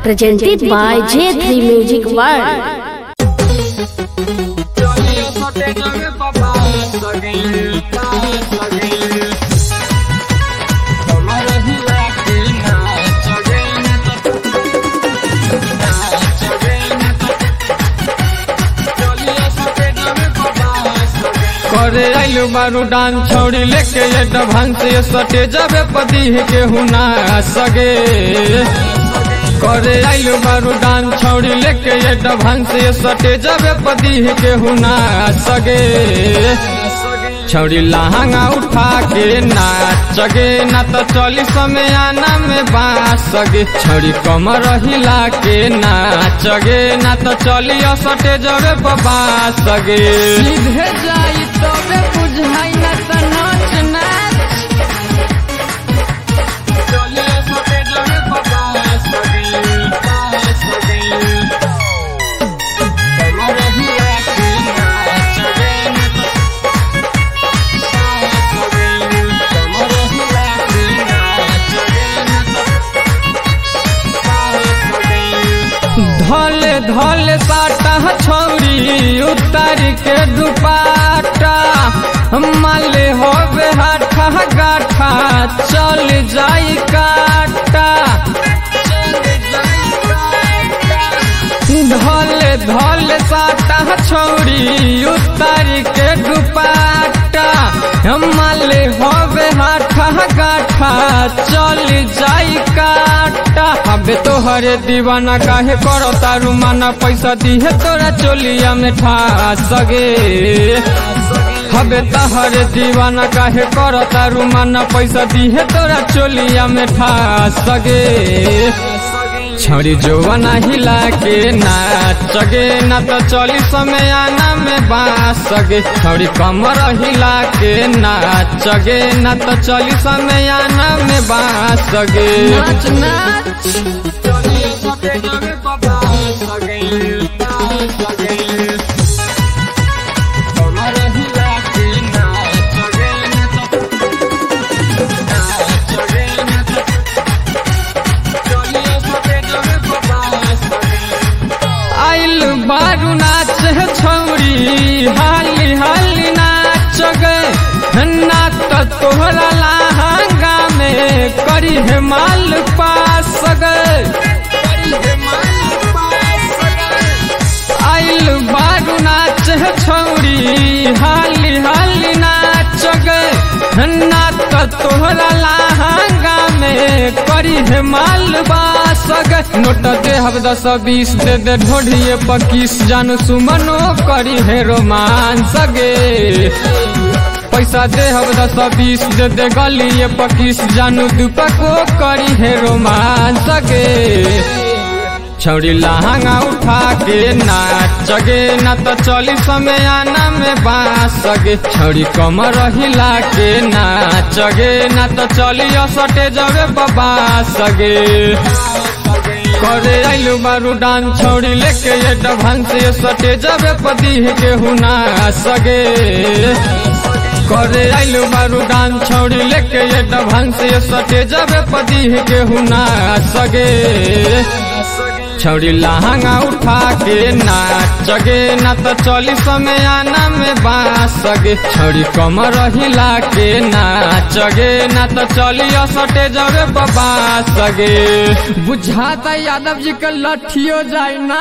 presented by J3 Music World. करे आइलू बारू डांस छोड़ी लेके ये डभांस ये सटे जाबे पति के हुना सगे करे आइलू बारू डांस छोड़ी लेके ये डभांस ये सटे जाबे पति के हुना सगे छौड़ी लहंगा उठा के नाच गे ना तो चली समय आना में बास गे छौड़ी कमर हिला के नाच गे ना तो चली असटे जबे बास गे सीधे जाई तबे बुझाई ना तो नाच नाच चली असटे जबे बास गे बास गे कमर हिला के नाच गे ना तो धले धले साटा छौरी उतार के दुपाटा माले होबे हाथा गाठा चल जाई काटा धले धले साटा छौरी उतार के दुपाटा माले होबे हाथा गाठा चल जाई काटा हबे तोहरे दीवाना काहे करो तारू माना पैसा दिहे तोरा चोलिया में ठा सगे हबे तहरे दीवाना काहे करो तारू माना पैसा दिहे तोरा चोलिया में ठा सगे छौरी जोवना हिला के नाच गे ना तो चली समय आना में बास गे छौरी कमर हिला के नाच गे ना तो चली समय आना में बास गे नाच नाच आइल बारू नाच है छौरी हाली हाली नाच गे ना तो तोहरा लहंगा में करी है माल पास गे आइल बारू नाच है छौरी हाली हाली नाच गे ना तो तोहरा लहंगा में करी है माल बास गे नोट दे हब दस बीस दे दे ढोढ़िए पकीस जानू सुमनो करी है रोमांस गे पैसा दे हब दस बीस दे दे गलिए पकीस जानू दुपको करी है रोमांस गे छौरी लहंगा उठा के नाच गे ना तो चली समय आना में बास गे छौरी कमर हिला के नाच गे ना तो चली असटे जबे बास गे करे आइलू बारू डांस छौरी लेके ये डभांस ये सटे जबे पति के हुना सगे करे आइलू बारू डांस छौरी लेके ये डभांस ये सटे जबे पति के हुना सगे छौरी लहंगा उठा के नाच गे ना तो चली समय आना में बास गे छौरी कमर हिला के नाच गे ना तो चली असटे जबे बास गे बुझाता यादव जी का लठियो जाए ना